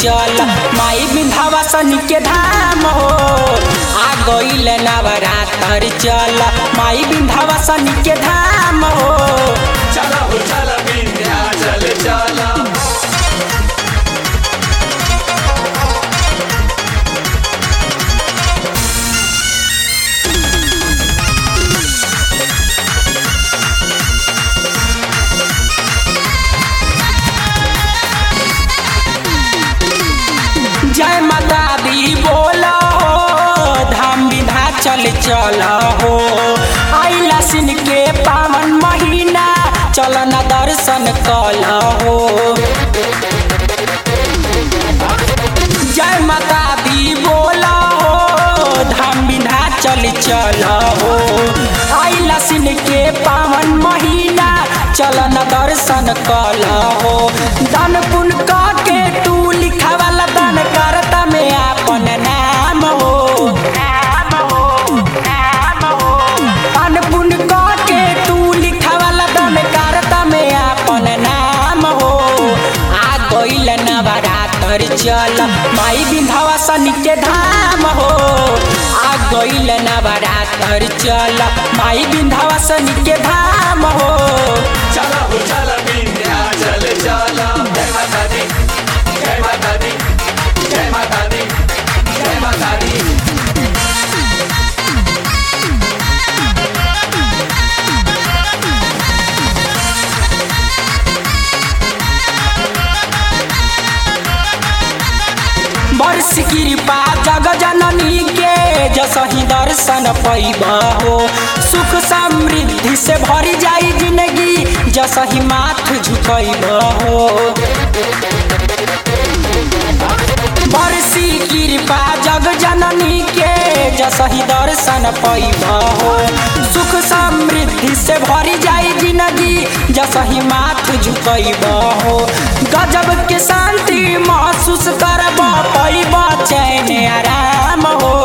चल माई विंध्यावासन के धाम हो आ गईल नवरात्र चल माई विंध्यावासन के धाम हो चला हो चला विंध्याचल चला जय माता दी बोला हो धाम विधा चल चल हो आइला सिन के पावन महीना चल न दर्शन कल हो जय माता दी बोला हो धाम विधा चल चल हो आइला सिन के पावन महीना चल न दर्शन कल हो दान पुण्य क के तू लिखावाला दान करता में आपन नाम हो दान पुण्य क के तू लिखावाला दान करता में आपन नाम हो आ गईल नवरात्र चल माई विंध्यावासन के धाम हो आ गईल नवरात्र चल माई विंध्यावासन के धाम हो चला हो चला विंध्याचल चला जय माता दी जय माता दी जय माता दी जय माता दी वर्ष कृपा जग जननी के जसही दर्शन पैब हो सुख समृद्धि से भरी जाई जिंदगी जसही माथ झुकैब हो बरसी कृपा जग जननी के जसही दर्शन पैब हो सुख समृद्धि से भरी जाई जिंदगी जसही माथ झुकैब हो गजब के शांति महसूस करब पैब चैन आराम हो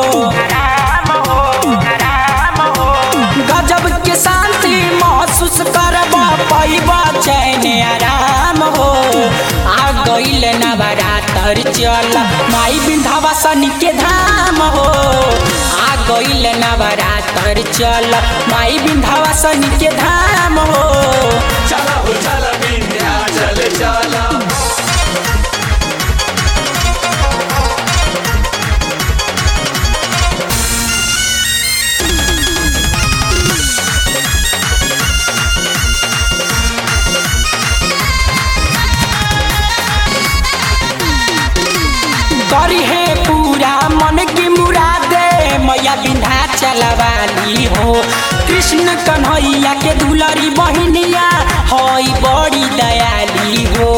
गजब के शांति महसूस करब पैब चैन आराम हो आ गईल नवरात्र चल माई विंध्यावासन के धाम हो आ गईल नवरात्र चल माई विंध्यावासन के धाम हो चला हो चला विंध्याचल चला करी है पूरा मन की मुरादे मैया बिन्धा चलवाली हो कृष्ण कन्हैया के दुलरी बहिनिया हई बड़ी दयाली हो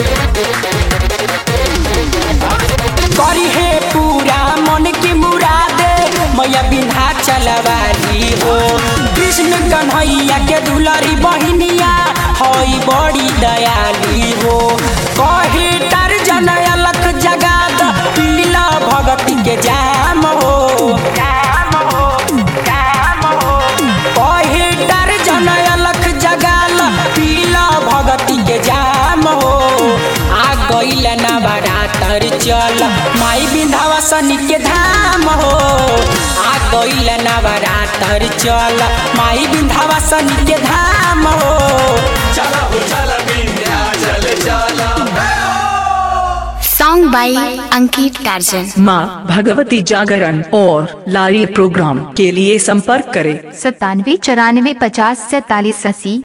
करी है पूरा मन की मुरादे मैया बिन्धा चलवाली हो कृष्ण कन्हैया के दुलरी बहिनिया हई बड़ी दयाली हो कहे तर जन अलख जगाद पीला भगती के जाम हो कहे तर जन अलख जगाल पीला भगती के जाम हो आ गईल नवरात्र चल माई विंध्यावासन के धाम हो आ गईल नवरात्र चल माई विंध्यावासन के धाम हो चला हो चला विंध्याचल चला Song by Ankit Tarjan. माँ भगवती जागरण और लारी प्रोग्राम के लिए संपर्क करें सत्तानवे चौरानवे पचास सैतालीस अस्सी